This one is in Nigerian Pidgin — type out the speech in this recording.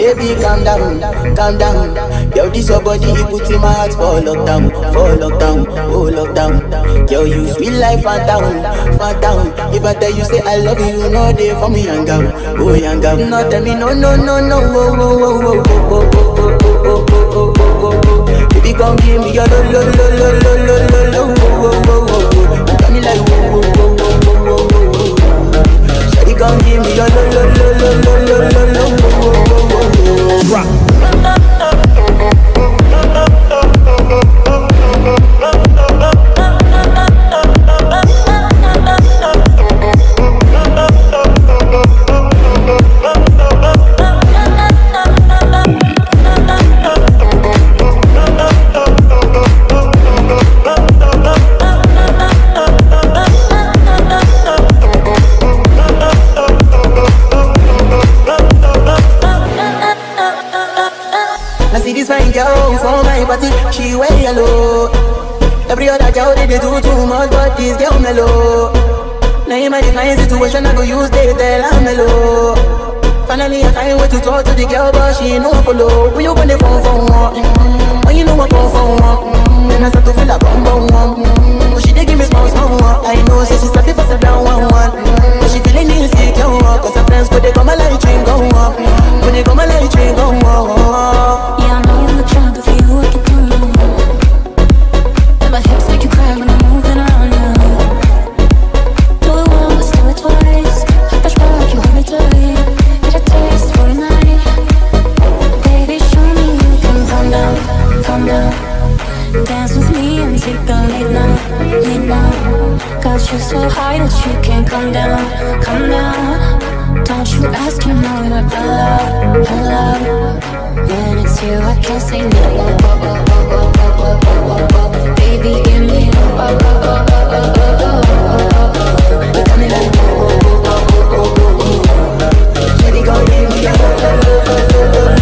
baby, calm down, calm down. Yo, this your body, you put in my heart for lockdown, for lockdown, oh lockdown. Yo, you sweet life, phantom, phantom. If I tell you say I love you, you know they for me young girl, oh young girl. No tell me no, no, no, no, oh, oh, oh, oh, oh, oh, oh, oh, oh, oh, oh, oh. Baby, come give me your lo, lo, lo, lo, lo, lo, lo, lo, oh, oh, oh, oh, oh. You got me like oh, oh, oh, oh, oh, oh, oh, oh. Shawty, come give me your lo, lo, lo, lo, lo, lo, lo, lo, oh, oh, oh, oh, oh. Drop. I see this fine girl for my party, she wear yellow. Every other girl they, they do too much, but this girl mellow. Now in my define situation, I go use they tell I'm mellow. Finally I find way to talk to the girl, but she ain't no follow. When you gonna phone for one? Mm-hmm. When you know I come for one? Mm-hmm. Then I start to feel a bum bum one. Mm-hmm. But she dey give me small small one. I know, say she's happy pass it down one one. Mm-hmm. But she feeling insecure, one. cause her friends go they come my light train go up. When they come my light train go up. Yeah, I know you look drunk, but for you I get through. And my hips make you cry when I'm moving around you. Do it once, do it twice. I push back, you hold me tight. Get a taste for a night. Baby, show me you can calm down, calm down. Dance with me and take the lead now, lead now. Got you so high that you can't come down, come down. Don't you ask, you know you're allowed, allowed. When it's you, I can't say no. Oh, oh, oh, oh, oh, oh, oh, oh, oh. Baby, give me oh, oh, oh, oh, oh, oh, oh, oh, oh, oh. You got me like oh, oh, oh, oh, oh, oh, oh, oh. Baby, gon' give me a lo, lo, lo, lo, lo, lo,